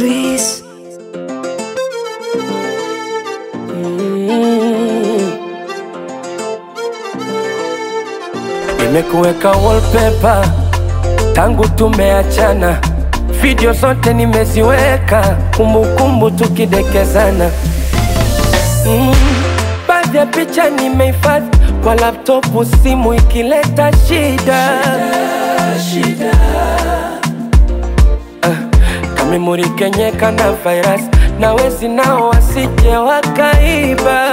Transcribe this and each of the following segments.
Chris. Nimekuweka wallpaper tangu tumeachana, video zote nimeziweka, kumbukumbu tukidekezana. Mm, baadhi ya picha nimehifadhi kwa laptopu, simu ikileta shida, shida, Ah, kamemori kenyeka na virus na wezi nao wasije wakaiba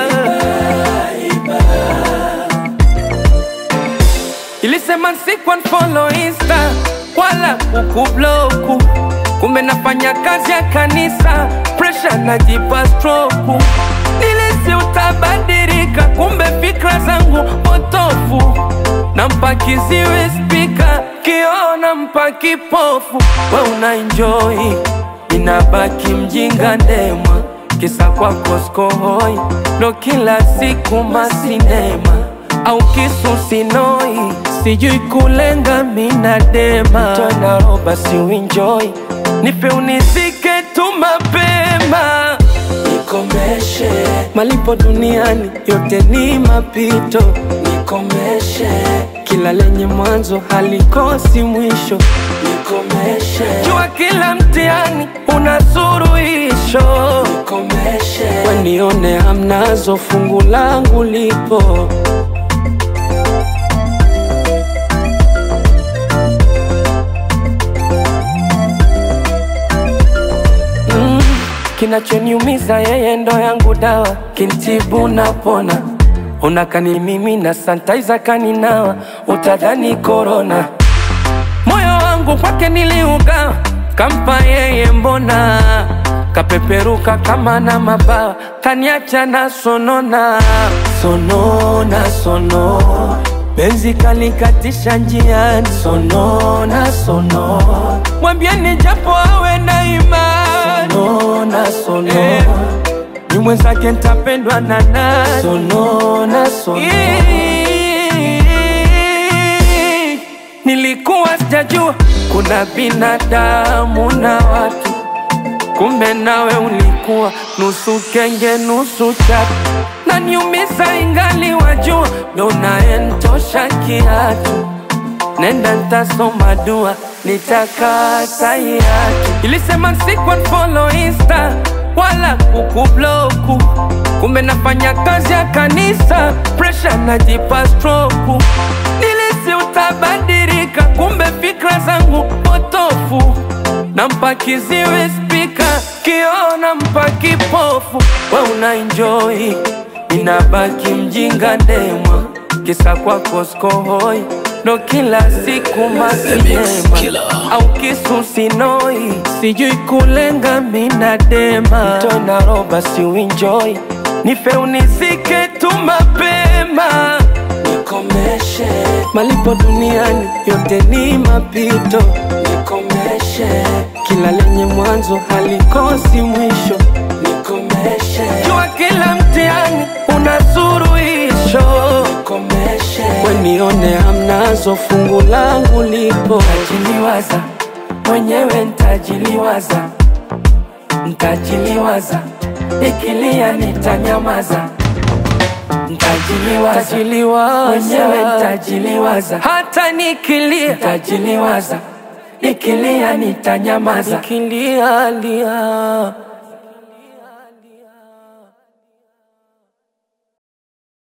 Ilisema siku unfollow insta wala kukubloku, kumbe nafanya kazi ya kanisa, pressure najipa stroke. Nilisi utabadilika, kumbe fikra zangu potofu. Nampa kiziwi spika, kiona mpa kipofu. We una enjoy, inabaki mjinga ndema, kisa kwako skohoi, ndo kila siku masinema au kisu sinoi, sijui kulenga mina dema tona roba si uenjoy, nipe unizike tu mapema nikomeshe malipo duniani yote ni mapito nikomeshe kila lenye mwanzo halikosi mwisho nikomeshe jua kila mtihani una suruhisho nikomeshe wenione hamnazo fungu langu lipo Mm, kinachoniumiza yeye ndo yangu dawa, kintibu napona. Unakani mimi na santaiza kaninawa, utadhani korona. Moyo wangu kwake niliugawa, kampa yeye mbona kapeperuka kama na mabawa, kaniacha na sonona sonona sono Benzi kalikatisha njiani, sonona sono, mwambieni japo awe na imani, sonona sono eh, ni mwenzake ntapendwa na nani, sonona sono Ii, nilikuwa sijajua kuna binadamu na watu kumbe nawe ulikuwa nusu kenge nusu chatu, na niumiza ingali wajua, ndo naentosha kiatu. Nenda ntasoma dua, nitakata hiatu. Ilisema siku unfollow insta wala kukubloku, kumbe nafanya kazi ya kanisa, pressure najipa stroke. Nilisi utabadilika, kumbe fikra zangu potofu nampa kiziwi spika, kiona mpa kipofu. We una enjoy, inabaki mjinga ndema, kisa kwako skohoi, ndo kila siku masinema au kisu sinoi, sijui kulenga mina dema tona roba si uenjoy, nife unizike tu mapema nikomeshe malipo duniani yote ni mapito nikomeshe kila lenye mwanzo halikosi mwisho nikomeshe jua kila mtihani una suruhisho nikomeshe wenione hamnazo fungu langu lipo ntajiliwaza mwenyewe ntajiliwaza ntajiliwaza ikilia nitanyamaza Ntajiliwaza mwenyewe ntajiliwaza, hata nikilia ntajiliwaza, nikilia nitanyamaza, nikilia lia